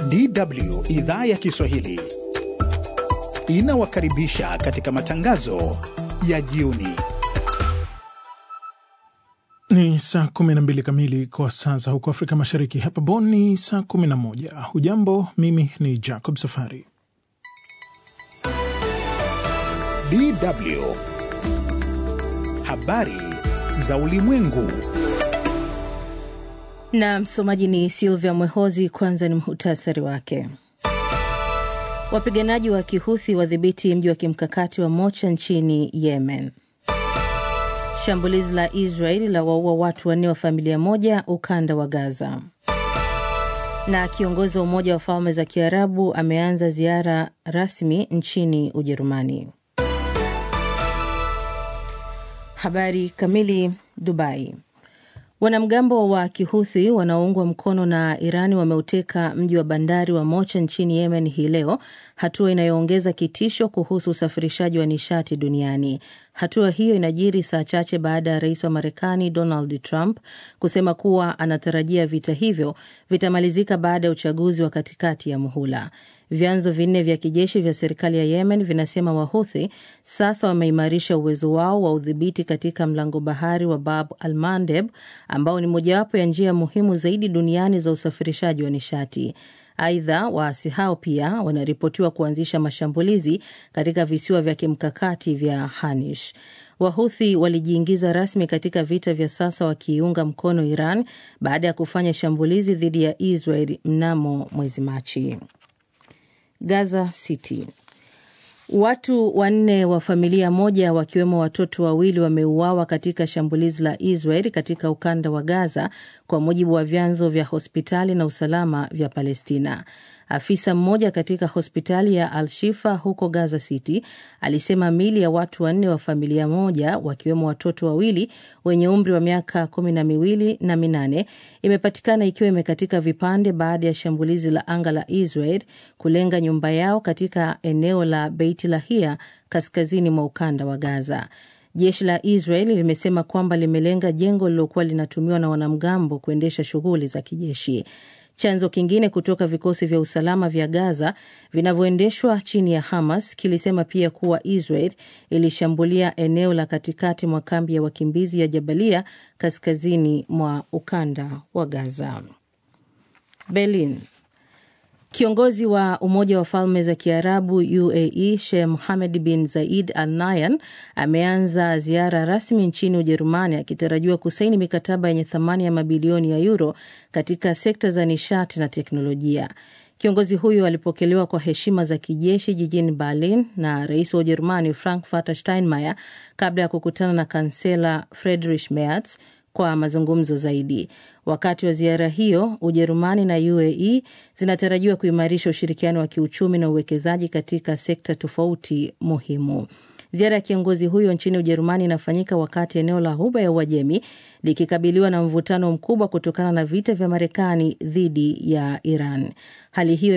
DW idhaa ya Kiswahili inawakaribisha katika matangazo ya jioni. Ni saa 12 kamili kwa saa za huko Afrika Mashariki. Hapa Bonn ni saa 11. Hujambo, mimi ni Jacob Safari. DW habari za ulimwengu. Na msomaji ni Silvia Mwehozi. Kwanza ni muhtasari wake. Wapiganaji wa Kihuthi wadhibiti mji wa kimkakati wa Mocha nchini Yemen. Shambulizi la Israeli la waua watu wanne wa familia moja ukanda wa Gaza. Na kiongozi wa Umoja wa Falme za Kiarabu ameanza ziara rasmi nchini Ujerumani. Habari kamili. Dubai. Wanamgambo wa Kihuthi wanaoungwa mkono na Irani wameuteka mji wa bandari wa Mocha nchini Yemen hii leo, hatua inayoongeza kitisho kuhusu usafirishaji wa nishati duniani. Hatua hiyo inajiri saa chache baada ya rais wa Marekani Donald Trump kusema kuwa anatarajia vita hivyo vitamalizika baada ya uchaguzi wa katikati ya muhula. Vyanzo vinne vya kijeshi vya serikali ya Yemen vinasema Wahuthi sasa wameimarisha uwezo wao wa udhibiti katika mlango bahari wa Bab al Mandeb, ambao ni mojawapo ya njia muhimu zaidi duniani za usafirishaji wa nishati. Aidha, waasi hao pia wanaripotiwa kuanzisha mashambulizi katika visiwa vya kimkakati vya Hanish. Wahuthi walijiingiza rasmi katika vita vya sasa wakiiunga mkono Iran baada ya kufanya shambulizi dhidi ya Israel mnamo mwezi Machi. Gaza City. Watu wanne wa familia moja wakiwemo watoto wawili wameuawa katika shambulizi la Israel katika ukanda wa Gaza, kwa mujibu wa vyanzo vya hospitali na usalama vya Palestina. Afisa mmoja katika hospitali ya Al-Shifa huko Gaza City alisema mili ya watu wanne wa familia moja wakiwemo watoto wawili wenye umri wa miaka kumi na miwili na minane imepatikana ikiwa imekatika vipande baada ya shambulizi la anga la Israel kulenga nyumba yao katika eneo la Beit Lahia kaskazini mwa ukanda wa Gaza. Jeshi la Israel limesema kwamba limelenga jengo lililokuwa linatumiwa na wanamgambo kuendesha shughuli za kijeshi. Chanzo kingine kutoka vikosi vya usalama vya Gaza vinavyoendeshwa chini ya Hamas kilisema pia kuwa Israel ilishambulia eneo la katikati mwa kambi ya wakimbizi ya Jabalia kaskazini mwa ukanda wa Gaza. Berlin. Kiongozi wa Umoja wa Falme za Kiarabu UAE Sheikh Mohammed bin Zayed Al Nahyan ameanza ziara rasmi nchini Ujerumani akitarajiwa kusaini mikataba yenye thamani ya mabilioni ya euro katika sekta za nishati na teknolojia. Kiongozi huyo alipokelewa kwa heshima za kijeshi jijini Berlin na rais wa Ujerumani Frank Walter Steinmeier kabla ya kukutana na kansela Friedrich Merz kwa mazungumzo zaidi. Wakati wa ziara hiyo, Ujerumani na UAE zinatarajiwa kuimarisha ushirikiano wa kiuchumi na uwekezaji katika sekta tofauti muhimu. Ziara ya kiongozi huyo nchini Ujerumani inafanyika wakati eneo la Ghuba ya Uajemi likikabiliwa na mvutano mkubwa kutokana na vita vya Marekani dhidi ya Iran. Hali hiyo